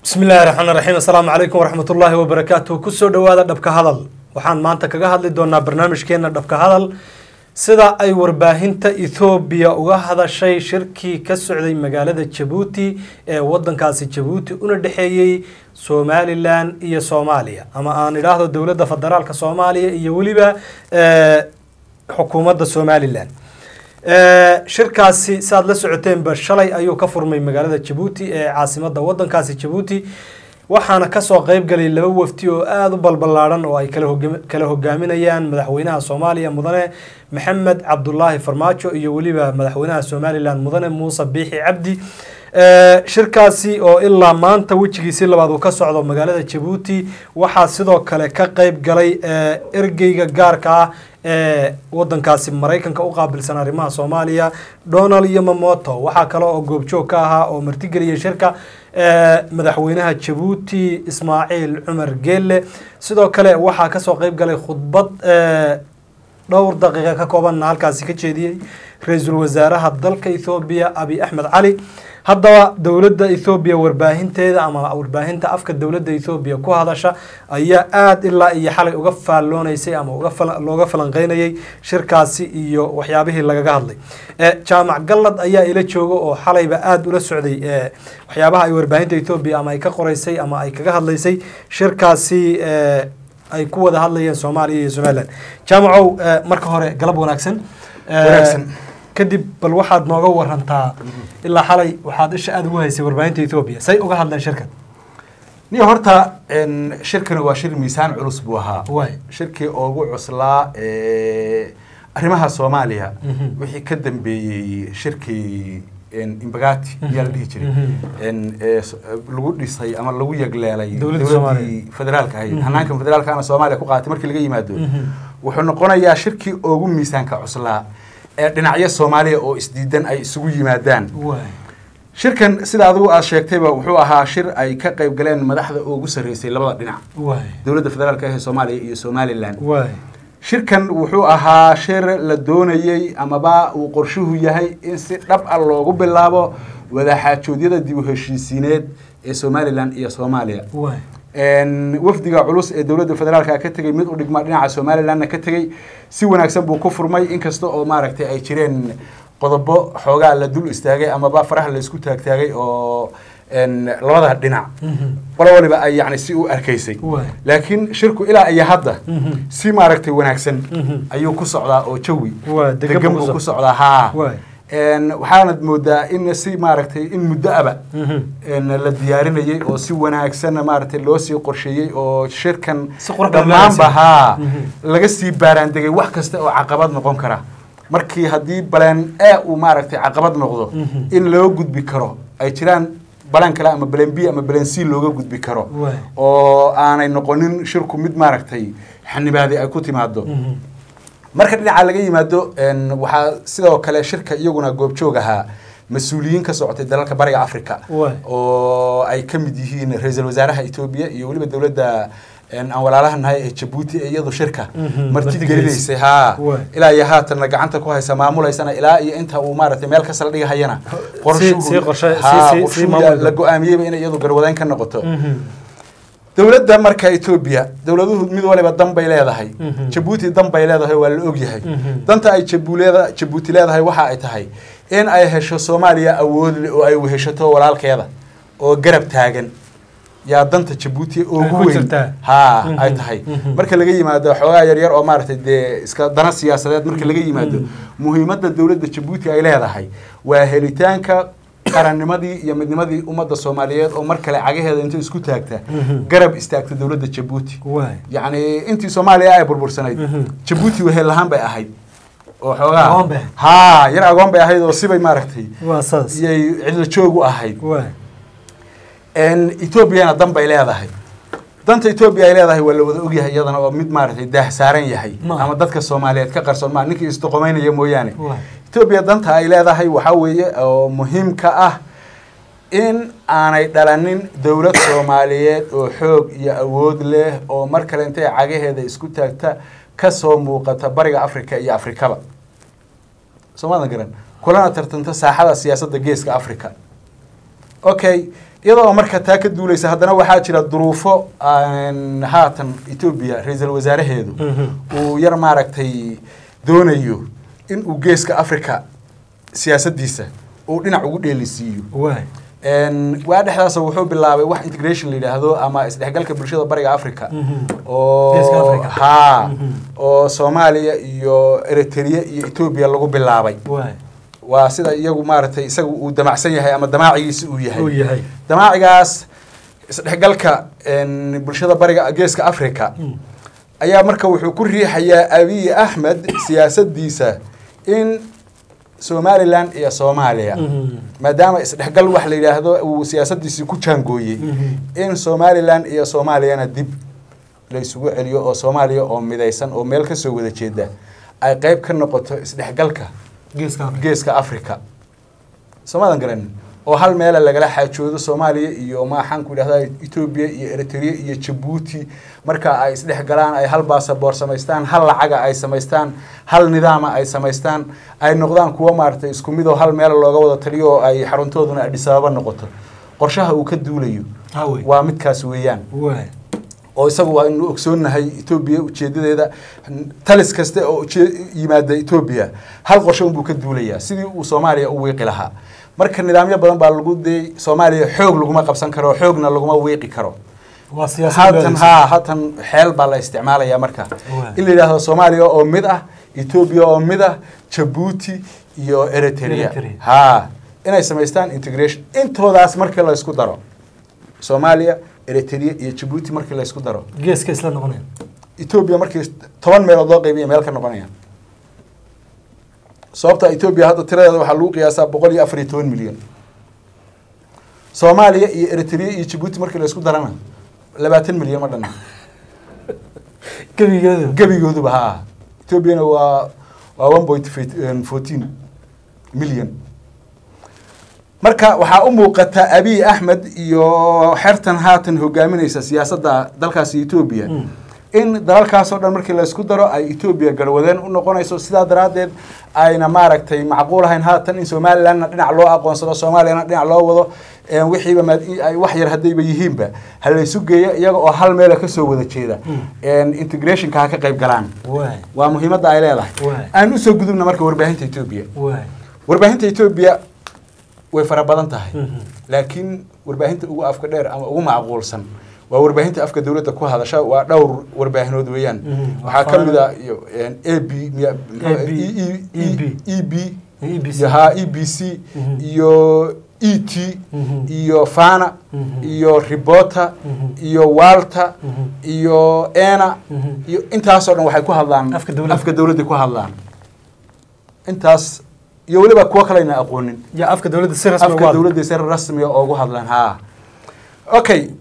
bismi illaahi raxmaan raxiim assalaamu calaykum waraxmat ullaahi wabarakaatuh kusoo dhowaada dhabka hadal waxaan maanta kaga hadli doonaa barnaamijkeena dhabka hadal sida ay warbaahinta ethoobiya uga hadashay shirkii ka socday magaalada jabuuti ee wadankaasi jabuuti una dhexeeyey somalilan iyo soomaaliya ama aan idhaahdo dowladda federaalka soomaaliya iyo weliba xukuumadda somalilan shirkaasi si aad la socoteenba shalay ayuu ka furmay magaalada jabuuti ee caasimada wadankaasi jabuuti waxaana kasoo qeyb galay laba wafti oo aada u balballaadhan oo ay kala hogaaminayaan madaxweynaha soomaaliya mudane maxamed cabdulaahi farmaajo iyo weliba madaxweynaha somalilan mudane muuse biixi cabdi shirkaasi oo ilaa maanta wejigiisii labaad uu ka socdo magaalada jabuuti waxaa sidoo kale ka qeyb galay ergeyga gaarka ah ee wadankaasi maraykanka u qaabilsan arrimaha soomaaliya donald yomamoto waxaa kale oo goobjoog ka ahaa oo martigeliyay shirka madaxweynaha jabuuti ismaaciil cumar geelle sidoo kale waxaa kasoo qeyb galay khudbad dhowr daqiiqa ka koobanna halkaasi ka jeediyey ra-iisul wasaaraha dalka ethoobiya abi axmed cali haddaba dowladda ethoobiya warbaahinteeda ama warbaahinta afka dowladda ethoobiya ku hadasha ayaa aada ilaa iyo xalay uga faallooneysay ama looga falanqeynayay shirkaasi iyo waxyaabihii lagaga hadlay jaamac gallad ayaa ila jooga oo xalayba aada ula socday waxyaabaha ay warbaahinta ethoobiya ama ay ka qoreysay ama ay kaga hadlaysay shirkaasi ay ku wada hadlayeen soomaaliya iyo somalilan jaamacow marka hore galab wanaagsan wanaagsan kadib bal waxaad nooga warantaa ilaa xalay waxaad isha aada ugu haysay warbaahinta ethoobiya say uga hadleen shirkan niyo horta shirkani waa shir miisaan culus buu ahaa waay shirkii ugu cuslaa arrimaha soomaaliya wixii ka dambeeyey shirkii imbagati ayaa la dhihi jiray lagu dhisay ama lagu yegleelay Dowladda dowladdii federaalka ahayd hanaankan federaalkana soomaaliya ku qaatay markii laga yimaado wuxuu noqonayaa shirkii ugu miisaanka cuslaa ee dhinacyo soomaaliya oo isdiidan ay isugu yimaadaan waay shirkan sida adigu aad sheegtayba wuxuu ahaa shir ay ka qayb galeen madaxda ugu sarreysay labada dhinac waay dowladda federaalka ee soomaaliya iyo somalilan waay shirkan wuxuu ahaa shir la doonayey amaba uu qorshuhu yahay in si dhab ah loogu bilaabo wadaxaajoodyada dib u heshiisiineed ee somalilan iyo soomaaliya waay wafdiga culus ee dowladda federaalka ka tegey mid u dhigma dhinaca somalilanna ka tegey si wanaagsan buu ku furmay inkasta oo maaragtay ay jireen qodobo xoogaa la dul istaagay amaba faraha laysku taagtaagay oo labada dhinac qolo waliba ay yani si u arkaysay waay laakiin shirku ilaa iyo hadda si maaragtay wanaagsan ayuu ku socdaa oo jawi waa degan degan buu buu ku ku socdaa haa waay waxaanad moodaa in si maaragtay in muddo aba la diyaarinayay oo si wanaagsan maaragtay loo sii qorsheeyey oo shirkan Si qurux badan loo dhammaanba agaasimay. haa Mhm. laga sii baaraandegay wax kasta oo caqabad noqon kara markii haddii baleen e uu maaragtay caqabad noqdo Mhm. in loo gudbi karo ay jiraan balan kale ama baleen b ama baleen c looga gudbi karo Waay. oo aanay noqonin shirku mid maaragtay xanibaadi ay ku timaado marka dhinaca laga yimaado waxaa sidoo kale shirka iyaguna goobjoog ahaa mas-uuliyiin ka socotay dalalka bariga africa Waay. oo ay ka mid yihiin ra-iisul wasaaraha etoobiya iyo weliba dowladda aan walaalaha nahay ee jabuuti ee iyadu shirka Mhm, marti marti gelinaysay haa Waay. ilaa iyo haatanna gacanta ku haysa maamulaysana ilaa iyo inta uu maaragtay meel kasta la dhigahayana qorshuhu- sii qorshe- sii- haa, sii- sii qorshuhu maamul. la go-aamiyeyba inay iyadu garwadeen ka noqoto dowladda marka etoobiya dowladuhu mid waliba dan bay leedahay Mhm. jabuuti dan bay leedahay waa la ogyahay Mhm. danta ay jabuuleeda jabuuti leedahay waxa ay tahay in ay hesho soomaaliya awood leh oo ay weheshato walaalkeeda oo garab taagan yaa danta jabuuti ku ugu weyn jirtaa. haa Mhm. ay tahay Mhm. marka laga yimaado xoogaa yaryar oo maaragtay dee iska dana siyaasadeed marka laga yimaado muhiimadda dowladda jabuuti ay leedahay waa helitaanka qarannimadii iyo midnimadii ummadda soomaaliyeed oo mar kale cagaheeda inta isku taagta Mhm. garab istaagta dowladda jabuuti waay yacni intii soomaaliya ay burbursanayd Mhm. jabuuti wehel lahaan bay ahayd oo Agoon xoogaa bay. haa yar agoon bay ahayd oo sibay maaragtay waa saas iyay cidla joog u ahayd waay etoobiyana dan bay leedahay danta etoobiya ay leedahay waa la wada ogyahay iyadana oo mid maaragtay daah saaran yahay Ma. ama dadka soomaaliyeed ka qarsoon maa ninkii isdoqomeynaya mooyaane waay etoobiya danta ay leedahay waxaa weeye oo muhiimka ah in aanay dhalanin dowlad soomaaliyeed oo xoog iyo awood leh oo mar kale intay cagaheeda isku taagta kasoo muuqata bariga africa iyo afrikaba soomaadan garan kulana tartanta saaxada siyaasadda geeska africa okay iyadoo marka taa ka duuleysa haddana waxaa jira duruufo aan haatan etoobiya ra-iisul wasaaraheedu uu yar maaragtay doonayo in uu geeska africa siyaasaddiisa uu dhinac ugu dheelisiiyo waay Een, waa dhexdaas wuxuu bilaabay wax integration la yidhaahdo ama isdhexgalka bulshada bariga africa oo Geeska Africa. haa Mhm. oo soomaaliya iyo eritrea iyo etoobiya lagu bilaabay waay waa sida iyagu maaragtay isaga uu damacsan yahay ama damaacigiisa uu yahay uu yahay damaacigaas isdhexgalka een, bulshada bariga geeska africa ayaa marka wuxuu ku riixayaa abiy axmed siyaasadiisa in somalilan iyo soomaaliya maadaama isdhexgal wax la yidhaahdo uu siyaasadiisii ku jaangooyey in somalilan iyo soomaaliyana dib la isugu celiyo oo soomaaliya oo midaysan oo meel kasoo wada jeeda ay qeyb ka noqoto isdhexgalka geeska africa geeska africa soomaadan garanin oo hal meela lagala xaajoodo soomaaliya iyo maxaan ku idhahdaa etoobiya iyo eritrea iyo jabuuti marka ay isdhex galaan ay hal baasaboor samaystaan hal lacaga ay samaystaan hal nidaama ay samaystaan ay noqdaan kuwo maaragtay isku mid oo hal meela looga wada taliyo oo ay xaruntooduna adhis ababa noqoto qorshaha uu ka duulayo hawey waa midkaas weeyaan waay oo isagu waanu ogsoonnahay etoobiya ujeedadeeda talis kaste oo ujee- yimaada etoobiya hal qorshe unbuu ka duulayaa sidii uu soomaaliya u wiiqi lahaa marka nidaamyo badan baa lagu dayay soomaaliya xoog laguma qabsan karo xoogna laguma wiiqi karo waa siyaasad haatan leedaysa. haa haatan xeel baa la isticmaalaya marka Waa. in la yidhaahdo soomaaliya oo mid ah etoobiya oo mid ah jabuuti iyo eritrea Eritrea. haa inay samaystaan integration intoodaas markii la isku daro soomaaliya eritrea iyo jabuuti markii la isku daro geeska isla noqonaya etoobiya markii toban meelood loo qaybiya meel ka noqonayaan sababta etoobiya hadda tiradeeda waxaa lagu qiyaasaa boqol iyo afar iyo toban milyan soomaaliya iyo eritrea iyo jabuuti markii la isku darana labaatan milyan ma dhanna gebigeedu gebigooduba haa etoobiyana waa waa one point fourteen milyan marka waxaa u muuqata abiy axmed iyo xertan haatan hogaaminaysa siyaasadda dalkaasi etoobiya Mm. in dalalkaas oo dhan markii la isku daro ay etoobiya garwadeen u noqonayso sidaa daraaddeed ayna maaragtay macquul ahayn haatan in somalilandna dhinac loo aqoonsado soomaaliyana dhinac loo wado een wixiiba maad ay wax yar haddayba yihiinba ha la isu geeyo iyaga oo hal meela kasoo wada jeeda Mm. een integrationka ha ka qayb galaan waay waa muhiimadda ay leedahay Waay. aan usoo gudubna marka warbaahinta etoobiya waay warbaahinta etoobiya way fara badan tahay Mhm. laakiin warbaahinta ugu afka dheer ama ugu macquulsan waa warbaahinta afka dowladda ku hadasha waa dhowr warbaahinood weeyaan Mhm. waxaa ka mid a iyo a b miya AB, e b EBC. iyo ha e b c Mhm. iyo e t Mhm. iyo fana Mhm. iyo ribota Mhm. iyo walta Mhm. iyo ena Mhm. iyo intaasoo dhan waxay ku hadlaan Afka dowladda. afka dowladda ku hadlaan intaas iyo weliba kuwo kaleyna aqoonin ya afka dowladda si rasmi ugu afka hadla. dowladda si rasmiga oogu hadlaan ha okay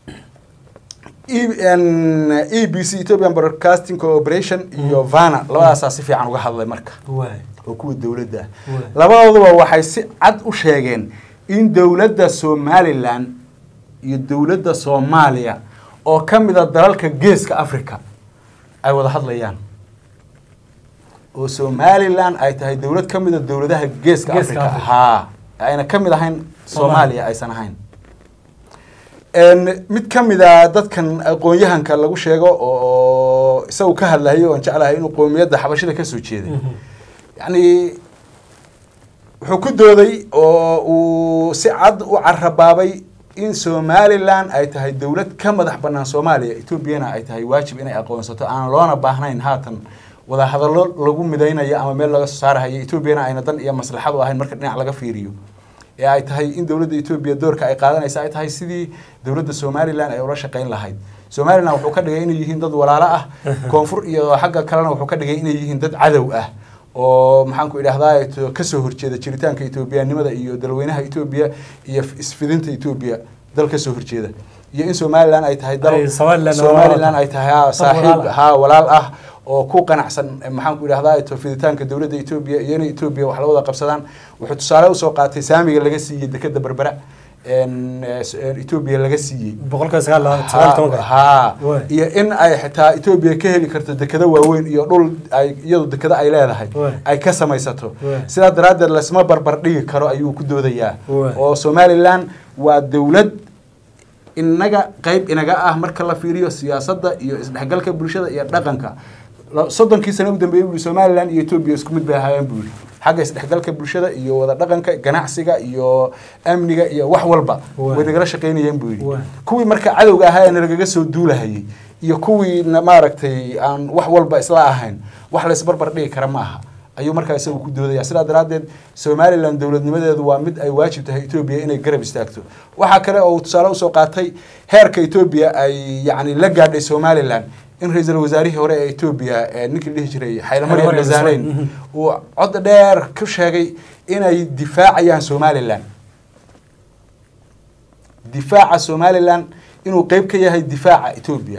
E- n- e b c ethiopian broadcasting cooperation iyo vana labadaasaa si fiican uga hadlay marka waay oo kuwa dowladda ah Waay. labadooduba waxay si cad u sheegeen in dowladda somalilan iyo dowladda soomaaliya oo ka mid a dalalka geeska africa ay wada hadlayaan oo somalilan ay tahay dowlad ka mid a dowladaha geeska Geeska africa Africa. haa ayna ka mid ahayn Soomaaliya. soomaaliya aysan ahayn n mid ka mid a dadkan aqoon-yahanka lagu sheego oo isagu ka hadlayo oon jeclahay inuu qoomiyadda xabashida kasoo jeeday Mhm. yacni wuxuu ku dooday oo uu si cad u carabaabay in somalilan ay tahay dowlad ka madax banaan soomaaliya etoobiyana ay tahay waajib inay aqoonsato aan loona baahnayn haatan wadahadallo lagu midaynayo ama meel laga soo saarahayo etoobiyana ayna dan iyo maslaxad u ahayn marka dhinac laga fiiriyo ee ay tahay in dowladda etoobiya doorka ay qaadanaysa ay tahay sidii dowladda somalilan ay ula shaqayn lahayd somalilan wuxuu ka dhigay inay yihiin dad walaalo ah koonfur iyo xagga kalena wuxuu ka dhigay inay yihiin dad cadow ah oo maxaan ku idhahdaa to- kasoo horjeeda jiritaanka etoobiyanimada iyo dalweynaha etoobiya iyo f- isfidinta etoobiya dal kasoo horjeeda iyo in somalilan ay tahay dal Ay, Somaliland oo somalilan walaal ah. ay tahay haa, saaxiib walaal ah. haa walaal ah oo ku qanacsan eh, maxaan ku idhahdaa to fiditaanka dowladda etoobiya iyo inay etoobiya wax la wada qabsadaan wuxuu tusaale usoo qaatay saamiga laga siiyey dekeda berbera een, eh, s- een etoobiya laga siiyey boqolkiiba sagaal sagaal iyo tobanka ha Waay. iyo in ay xitaa etoobiya ka heli karto dekado waaweyn iyo dhul ay iyadu dekado ay leedahay Waay. ay ka samaysato Waay. sidaa daraaddeed lasma barbar dhigi karo ayuu ku doodayaa Waay. oo somalilan waa dowlad inaga qayb inaga ah marka la fiiriyo siyaasadda iyo isdhexgalka bulshada iyo dhaqanka La- soddonkii sano u dambeeyey buu somalilan iyo etoobiya isku mid bay ahaayeen buu yidhi xagga isdhexgalka bulshada iyo wada dhaqanka ganacsiga iyo amniga iyo wax walba Waay. way nagala shaqaynayeen buu yidhi Waay. kuwii marka cadowga ahaa ee nalagaga soo duulahayay iyo kuwii na- maaragtay aan wax walba isla ahayn wax laysbarbar dhigi kara ma aha ayuu markaa isagu ku doodaya sidaa daraaddeed somalilan dowladnimadeedu waa mid ay waajib tahay etoobiya inay garab istaagto waxaa kale oo uu tusaale usoo qaatay heerka etoobiya ay yacni la gaadhay somalilan in ra-iisul wasaarihii hore ee etoobiya ee ninkii la dhihi jiray xaylamariam Maryam dasaareyn Desalegn. uu cod dheer ku sheegay inay difaacayaan somalilan difaaca somalilan inuu qeyb ka yahay difaaca etoobiya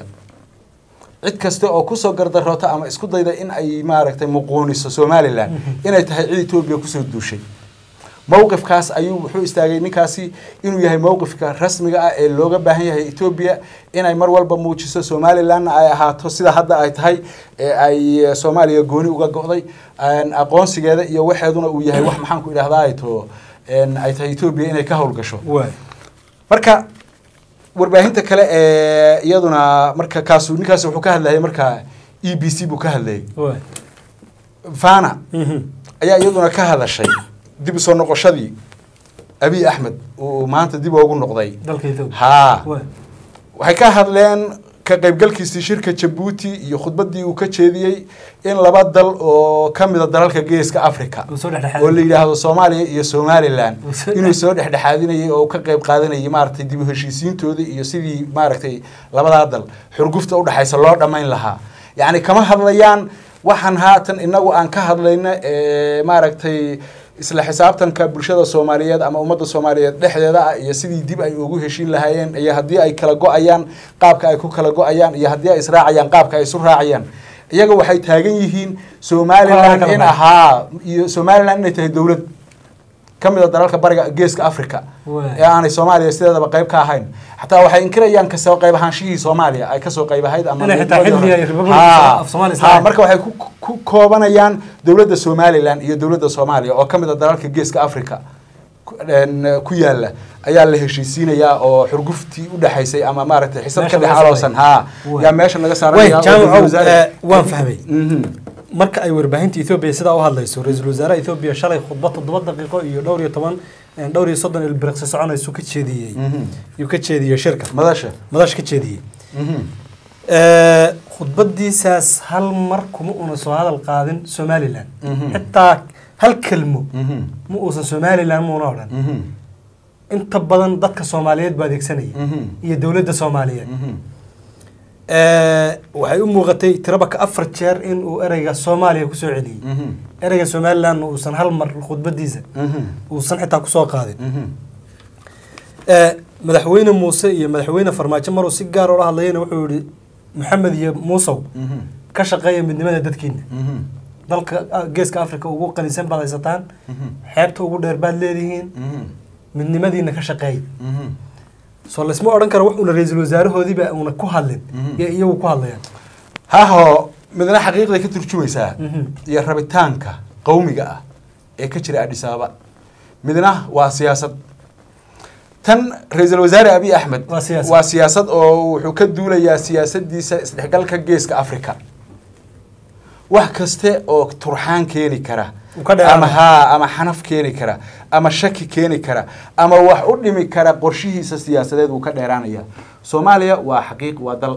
cid kasta oo kusoo gardaroota ama isku dayda in ay maaragtay muquuniso somalilan inay tahay cid etoobiya kusoo duushay mowqifkaas ayuu wuxuu istaagay ninkaasi inuu yahay mowqifka rasmiga ah ee looga baahan yahay etoobiya inay mar walba muujiso somalilanna ay ahaato sida hadda ay tahay ee ay eh, soomaaliya gooni uga go'day een, aqoonsigeeda iyo waxeeduna uu yahay wax maxaan ku idhahdaa ay to een, ay tahay etoobiya inay ka howlgasho waay marka warbaahinta kale ee iyaduna marka kaasu ninkaasi wuxuu ka hadlayay marka e b c buu ka hadlayay waay fana Mhm. ayaa iyaduna ka hadashay dib usoo noqoshadii abiy axmed uu maanta dib ugu noqday dalka ethiopia haa waay waxay ka hadleen ka qaybgalkiisii shirka jabuuti iyo khudbaddii uu ka jeediyey in laba dal oo ka mida dalalka geeska africa uu soo oo la dhexdhexaaday yidhaahdo soomaaliya iyo somalilan Uu soo inuu soo dhexdhexaadinayay oo ka qayb qaadanayay maaragtay dib u heshiisiintoodii iyo sidii maaragtay labadaa dal xurgufta udhexaysa loo dhammayn lahaa yacni kama hadlayaan waxaan haatan inagu aan ka hadlayna ee maaragtay isla xisaabtanka bulshada soomaaliyeed ama ummadda soomaaliyeed dhexdeeda ah iyo sidii dib ay ugu heshiin lahaayeen iyo haddii ay kala go-ayaan qaabka ay ku kala go-ayaan iyo haddii ay israacayaan qaabka ay isu raacayaan iyaga waxay taagan yihiin somalilan Kala in baxay. ahaa iyo somalilan inay tahay dowlad ka mid a dalalka bariga geeska africa Waay. ee aanay soomaaliya sideedaba qayb ka ahayn xataa waxay inkirayaan kasoo qayb ahaanshihii soomaaliya ay kasoo qayb ahayd ama Inay xitaa midkoodii xilliga hore. Republic Haa. of Somalia Haa, Islam. marka waxay ku, ku koobanayaan dowladda somalilan iyo dowladda soomaaliya oo ka mid a dalalka geeska africa ku- een, ku yaala ayaa la heshiisiinayaa oo xurguftii udhexaysay ama maaragtay xisad Meesha ka dhex laga saaray. aloosan haa Waay. yaa meesha laga way saaraya oo jaamacow ra'iisul wasaare- eh, waan fahmay Mhm. marka ay warbaahinta ethoobia sidaa u hadlayso ra-iisul wasaaraha ethoobia shalay khudbad toddoba daqiiqo iyo dhowr iyo toban eh, dhowr iyo soddon ilbiriqsi soconaysu ka jeediyey Mhm. yuu ka jeediyey shirka madasha madash ka jeediyey Mhm. Eh, khudbadiisaas hal mar kuma una soo hadal qaadin somalilan Mhm. xitaa hal kelmo Mhm. ma uusan somalilan muuna odhan Mhm. inta badan dadka soomaaliyeed baa adeegsanaya Mhm. iyo dowladda soomaaliyeed Mhm. Eh, waxay u muuqatay tirabaka afar jeer in uu ereyga soomaaliya kusoo celiyey Mhm. ereyga somalilan uusan hal mar khudbadiisa Mhm. uusan xitaa kusoo qaadin Mhm. Eh, madaxweyne muuse iyo madaxweyne farmaajo maruu si gaar ula hadlayana wuxuu yihi maxamed iyo muusow Mhm. ka shaqeeya midnimada dadkiina Mhm. dalka ah, geeska africa ugu qanisan baad haysataan Mhm. xeebta ugu dheer baad leedihiin Mhm. midnimadiina ka shaqeeya Mhm. soo laysma odhan karo wax uuna ra-iisul wasaarahoodiiba uuna ku hadlin Mhm. iyo iyagu ku hadlayaan haho midna xaqiiqday ka turjumaysaa Mhm. iyo rabitaanka qowmiga ah ee ka jira adhis ababa midna waa siyaasad tan ra-iisul wasaare abiy axmed Waa siyaasad. waa siyaasad oo wuxuu ka duulayaa siyaasadiisa isdhexgalka geeska africa wax kaste oo turxaan keeni kara Uu ka dheeraanayo. ama haa ama xanaf keeni kara ama shaki keeni kara ama wax u dhimi kara qorshihiisa siyaasadeed wuu ka dheeraanaya soomaaliya waa xaqiiq waa dal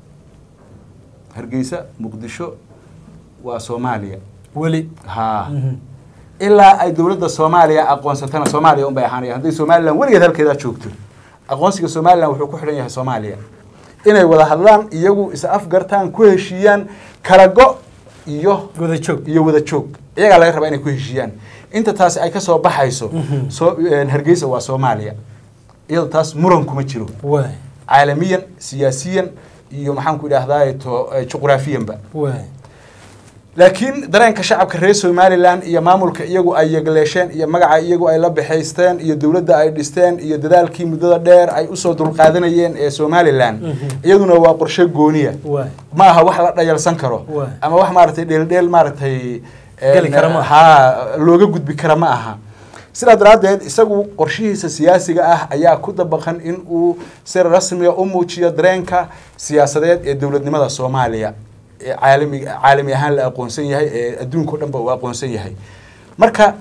hargeysa muqdisho waa soomaaliya weli haa Mhm. ilaa ay dowladda soomaaliya aqoonsatana soomaaliya unbay ahaanaya hadday somalilan weligeed halkeedaa joogto aqoonsiga somalilan wuxuu ku xidhan yahay soomaaliya inay wada hadlaan iyagu is afgartaan ku heshiiyaan kala go iyo wada joog iyo wada joog iyagaa laga rabaa inay ku heshiiyaan inta taasi ay kasoo baxayso Mhm. soo een, hargeysa waa soomaaliya iyadoo taas muran kuma jiro waay caalamiyan siyaasiyan iyo maxaan ku idhahdaa to eh, juqraafiyanba waay laakiin dareenka shacabka reer somalilan iyo maamulka iyagu ay yegleesheen iyo magaca iyagu ay la baxaysteen iyo dowladda ay dhisteen iyo dadaalkii muddada dheer ay usoo dulqaadanayeen ee somalilan iyaduna waa qorshe gooniya waay ma aha wax la dhayalsan karo Waay. ama wax maaragtay dheeldheel maaragtay Geli kara ma aha. ha looga gudbi kara ma aha sidaa daraaddeed isagu qorshihiisa siyaasiga ah ayaa ku dabaqan in uu si rasmiga u muujiyo dareenka siyaasadeed ee dowladnimada soomaaliya ee caalami caalami ahaan la aqoonsan yahay ee adduunka o dhan ba uu aqoonsan yahay marka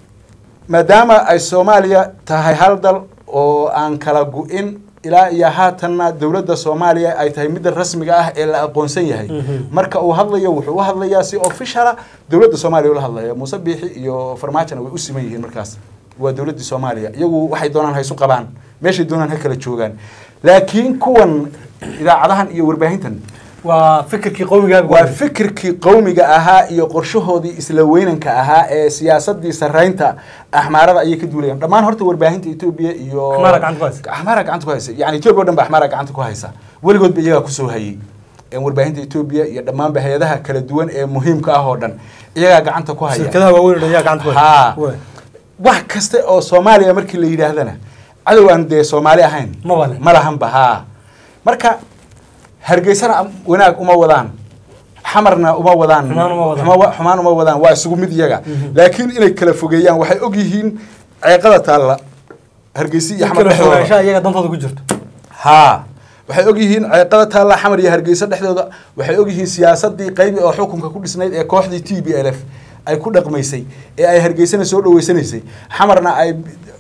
maadaama ay soomaaliya tahay hal dal oo aan kala gu-in ilaa iyo haatanna dowladda soomaaliya ay tahay midda rasmiga ah ee la aqoonsan yahay marka uu hadlayo wuxuu u hadlayaa si officiala dowladda soomaaliya ula hadlaya muuse biixi iyo farmaajona way u siman yihiin markaas waa dowladdii soomaaliya iyagu waxay doonaan ha isu qabaan meeshay doonaan ha kala joogaan laakiin kuwan idaacadahan iyo warbaahintan waa fikirkii qowmiga waa fikirkii qowmiga ahaa iyo qorshahoodii isla weynanka ahaa ee siyaasadii saraynta axmaarada ayay ka duulayaan dhammaan horta warbaahinta etoobiya iyo Axmaara gacanta ku haysa. axmaara gacanta ku haysa yani etoobiya o dhan ba axmaara gacanta ku haysa weligoodba iyagaa kusoo hayay Een warbaahinta etoobiya iyo dhammaanba hay-adaha kala duwan ee muhiimka ah oo dhan iyagaa gacanta ku haya shirkadaha waaweyn oo dhan yaa gacanta ku Ha. haysa. Waay. wax kasta oo soomaaliya markii la yidhaahdana cadow aan dee soomaali ahayn Maba leh. ma lahanba haa marka hargeysana am- wanaag uma wadaan xamarna uma wadaan Xumaan uma wadaan. xuma- xumaan uma wadaan waa isugu mid iyaga laakiin inay kala fogeeyaan waxay og yihiin ceeqada taalla hargeysi iyo xamar kala dhexdooda fogaanshaha iyaga dantooda ku jirto haa waxay og yihiin ceeqada taalla xamar iyo hargeysa dhexdooda waxay og yihiin siyaasadii qaybi oo xukunka ku dhisnayd ee kooxdii t b l f ay ku dhaqmaysay ee ay hargeysana soo dhaweysanaysay xamarna ay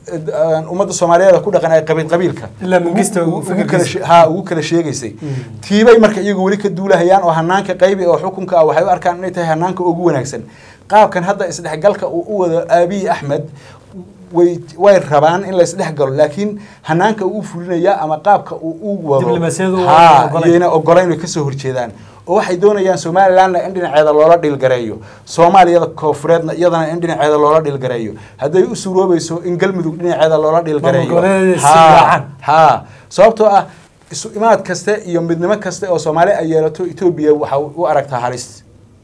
eh, ummadda soomaaliyeed ku dhaqan ay qabiil qabiilka Ilaa Mangista ugu- uu ugu kala fikirkiisa. she- haa ugu kala sheegaysay tiibay marka iyagu weli ka duulahayaan oo hanaanka qaybi oo xukunka ah waxay u arkaan inay tahay hanaanka ugu wanaagsan qaabkan hadda isdhexgalka uu u wado aabiyi axmed way way rabaan in la isdhexgalo laakiin hanaanka uu u fulinaya ama qaabka uu u wado Diblomaasiyadu waa haa ogolayn. iyayna ogolayn way kasoo horjeedaan oo waxay doonayaan somalilandna in dhinaceeda loola dhilgareeyo soomaaliyada koofureedna iyadana in dhinaceeda loola dhilgareeyo hadday u suuroobayso in galmudug dhinaceeda loola dhilgareeyo Maamul-goboleedyada is Haa, raacaan. haa sababtoo ah isu imaad kaste iyo midnimo kaste oo soomaali ay yeelato etoobiya waxa u aragtaa halis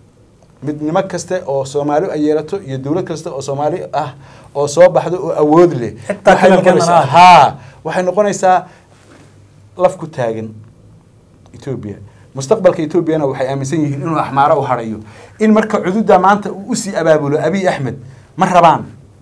midnimo kaste oo soomaali ay yeelato iyo dowlad kaste oo soomaali ah oo soo baxdo oo awood leh Xitaa waxay kalalkeena noqonaysaa- ha haa waxay noqonaysaa laf ku taagan etoobiya mustaqbalka etoobiyana waxay aaminsan yihiin inuu axmaaro u harayo in marka cududa maanta uu usii abaabulo abiy axmed ma rabaan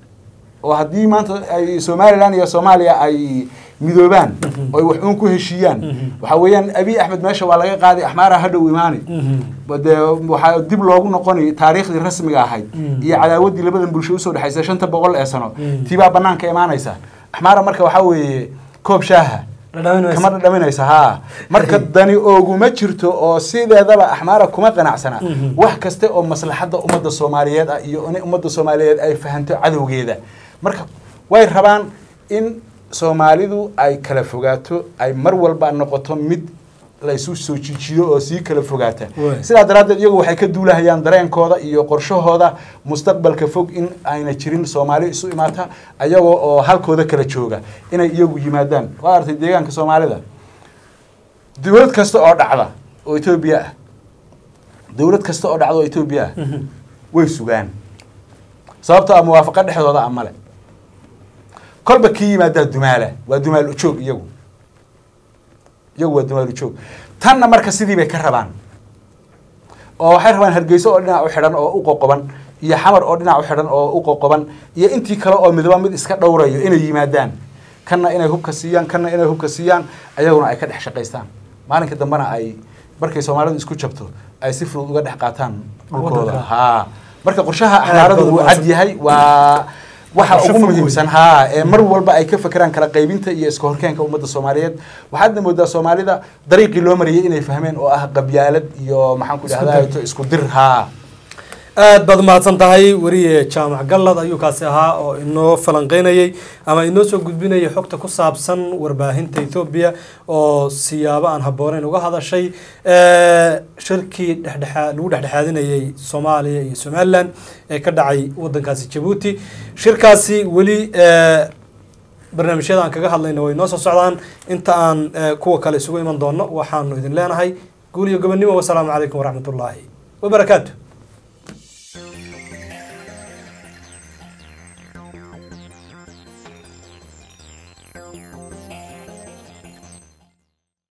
oo haddii maanta ay somalilan iyo soomaaliya ay midoobaan oo ay wax uun ku heshiiyaan waxa weeyaan abiy axmed meesha waa laga qaaday axmaara hadhow imaani dee waxaa dib loogu noqoni taariikhdii rasmiga ahayd iyo cadaawaddii labadan bulsho usoo dhexaysa shanta boqol ee sano tiibaa banaanka imaanaysa axmaara marka waxaa weeye koob shaaha Dhadhaminaysa. kama dhadhaminaysa haa marka dani ooguma jirto oo sideedaba axmaara kuma qanacsana wax kaste oo maslaxadda ummadda soomaaliyeed ah iyo in ummadda soomaaliyeed ay fahanto cadowgeeda marka way rabaan in soomaalidu ay kala fogaato ay mar walba noqoto mid laysu soo jijiyo oo sii kala fogaata Waay. sidaa daraaddeed iyagu waxay ka duulahayaan dareenkooda iyo qorshahooda mustaqbalka fog in ayna jirin soomaali isu imaata ayagoo oo halkooda kala jooga inay iyagu yimaadaan waa artay deegaanka soomaalida dowlad kasta oo dhacda oo etoobiya ah dowlad kasta oo dhacda oo etoobiya ah way sugaan sababtoo ah muwaafaqa dhexdooda ah male kolba kii yimaadaa dumaala waa dumaal ujoog iyagu iyagu waa dumaal ujoog tanna marka sidii bay ka rabaan oo waxay rabaan hargeyso oo dhinac u xidhan oo u qoqoban iyo xamar oo dhinac u xidhan oo u qoqoban iyo intii kale oo midba mid iska dhowrayo inay yimaadaan kanna inay hubka siiyaan kanna inay hubka siiyaan ayaguna ay ka dhex shaqaystaan maalinka dambena ay markay soomaalidu isku jabto ay si fudud uga dhex qaataan dhulkooda Waddanka. haa marka qorshaha Aad axmaaradu baad wuu umahadsan. cad yahay waa waxa Qorshe ugu fog muhiimsan haa ee mar walba ay ka fekeraan kala qaybinta iyo iska horkeenka ummadda soomaaliyeed waxaadna moodaa soomaalida dariiqii loo mariyay inay fahmeen oo ah qabyaalad iyo maxaan ku Isku dhahdaa dir. isku dir haa aad baad umahadsan tahay weriye jaamac gallad ayuu kaasi ahaa oo inoo falanqeynayay ama inoo soo gudbinayay xogta ku saabsan warbaahinta ethoobiya oo siyaabo aan habbooneyn uga hadashay Eh, shirkii dhexdhexaa lagu dhexdhexaadinayay soomaaliya iyo somalilan ee ka dhacay wadankaasi jabuuti shirkaasi weli eh, barnaamijyada aan kaga hadlayna way noo soo socdaan inta aan eh, kuwa kale isugu iman doono waxaanu idin leenahay guul iyo gobonnimo wasalaamu calaykum waraxmatullaahi wabarakaatu